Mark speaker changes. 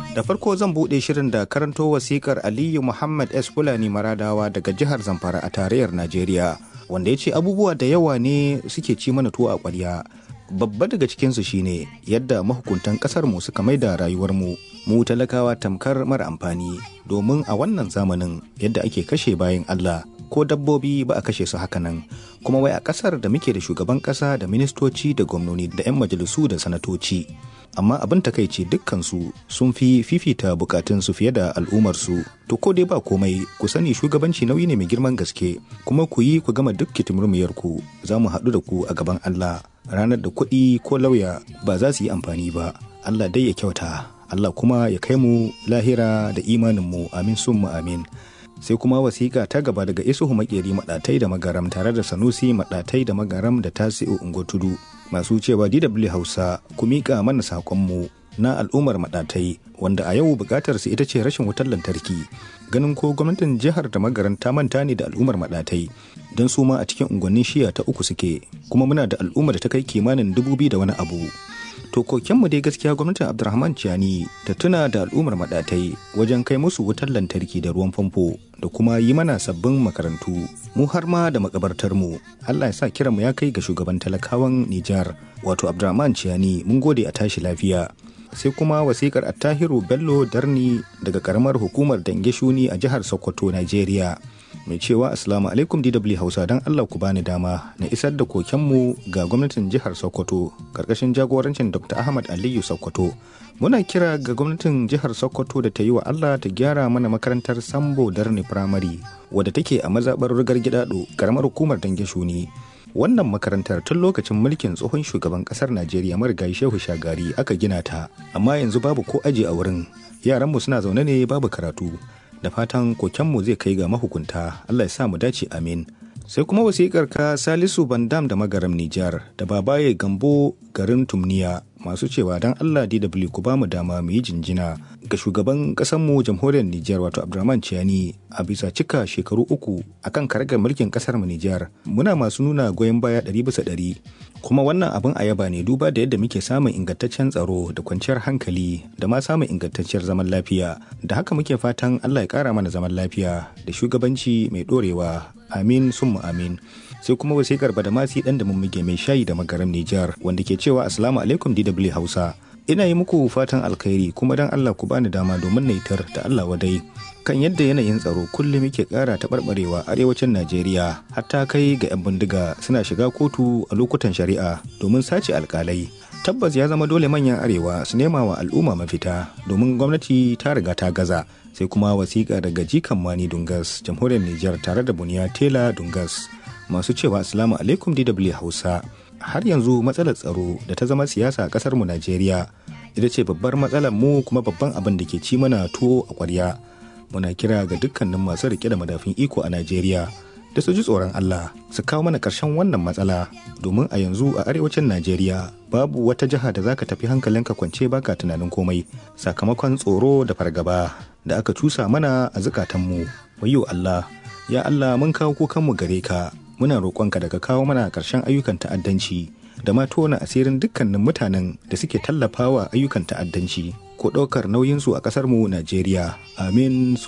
Speaker 1: Da farko zan buɗe shirin da karanto wasikar Aliyu Muhammad S. Fulani Maradawa daga jihar Zamfara a tarayyar Najeriya, wanda ya ce abubuwa da yawa ne suke ci mana tuwo a ƙwarya. Babba daga cikinsu shine yadda mahukuntan ƙasar mu suka maida rayuwar mu mu talakawa tamkar mara amfani domin a wannan zamanin yadda ake kashe bayan Allah ko dabbobi ba a kashe su hakanan kuma wai a ƙasar da muke da shugaban ƙasa da ministoci da gwamnoni da 'yan majalisu da sanatoci amma abin takaici dukkansu sun fi fifita bukatunsu fiye da al'ummarsu to ko dai ba komai ku sani shugabanci nauyi ne mai girman gaske kuma ku yi ku gama duk kitimurmiyarku za mu haɗu da ku a gaban Allah ranar da kuɗi ko lauya ba za su yi amfani ba Allah dai ya kyauta Allah kuma ya kai mu lahira da imaninmu amin sun mu amin sai kuma wasiƙa ta gaba daga isuhu makeri maɗatai da magaram tare da sanusi maɗatai da magaram da tasi'u ungotudu masu cewa dw hausa ku miƙa mana saƙonmu na al'ummar maɗatai wanda a yau buƙatar su ita ce rashin wutar lantarki ganin ko gwamnatin jihar da magaran ta manta ne da al'ummar maɗatai don su ma a cikin unguwannin shiya ta uku suke kuma muna da al'ummar da ta kai kimanin dubu biyu da wani abu to kokenmu dai gaskiya gwamnatin abdulrahman ciyani ta tuna da al'ummar maɗatai wajen kai musu wutar lantarki da ruwan famfo da kuma yi mana sabbin makarantu mu har ma da makabartar mu Allah ya sa kiran mu ya kai ga shugaban talakawan Nijar wato Abdurrahman Ciyani mun gode a tashi lafiya sai kuma wasikar Attahiru Bello Darni daga karamar hukumar Dange Shuni a jihar Sokoto Najeriya mai cewa Assalamu alaikum DW Hausa don Allah ku bani dama na isar da kokenmu ga gwamnatin jihar Sokoto karkashin jagorancin Dr. Ahmad Aliyu Sokoto muna kira ga gwamnatin jihar sokoto da ta yi wa allah ta gyara mana makarantar sambo darni firamare wadda take a mazaɓar rigar gidado karamar hukumar dange shuni wannan makarantar tun lokacin mulkin tsohon shugaban ƙasar najeriya marigayi shehu shagari aka gina ta amma yanzu babu ko aji a wurin yaranmu suna zaune ne babu karatu da fatan kokenmu zai kai ga mahukunta allah ya sa mu dace amin sai kuma wasikar ka salisu bandam da magaram nijar da babaye gambo garin tumniya masu cewa don allah dw ku ba mu dama mu yi jinjina ga shugaban kasanmu jamhuriyar nijar wato abdulrahman ciyani a bisa cika shekaru uku akan karagar mulkin kasar mu nijar muna masu nuna goyon baya ɗari bisa ɗari kuma wannan abin a yaba ne duba da yadda muke samun ingantaccen tsaro da kwanciyar hankali da ma samun ingantacciyar zaman lafiya da haka muke fatan allah ya kara mana zaman lafiya da shugabanci mai ɗorewa amin summa amin sai kuma wasikar badamasi dan da mummige mai shayi da magaram Nijar wanda ke cewa assalamu alaikum DW Hausa ina yi muku fatan alkhairi kuma dan Allah ku bani dama domin na itar da Allah wadai kan yadda yanayin tsaro kullum yake ƙara taɓarɓarewa arewacin Najeriya hatta kai ga 'yan bindiga suna shiga kotu a lokutan shari'a domin sace alkalai tabbas ya zama dole manyan arewa su nema wa al'umma mafita domin gwamnati ta riga ta gaza sai kuma wasiƙa daga jikan mani dungas jamhuriyar Nijar tare da buniya tela dungas masu cewa assalamu alaikum dw hausa har yanzu matsalar tsaro da ta zama siyasa a kasar mu najeriya ita ce babbar matsalar mu kuma babban abin da ke ci mana tuwo a kwarya muna kira ga dukkanin masu rike da madafin iko a najeriya da su ji tsoron allah su kawo mana karshen wannan matsala domin a yanzu a arewacin najeriya babu wata jiha da zaka tafi hankalinka kwance baka tunanin komai sakamakon tsoro da fargaba da aka cusa mana a zukatanmu wayo allah ya allah mun kawo kukanmu gare ka muna roƙonka daga kawo mana ƙarshen ayyukan ta'addanci da ma tona asirin dukkanin mutanen da suke tallafawa ayyukan ta'addanci ko ɗaukar nauyinsu a ƙasarmu Najeriya. Amin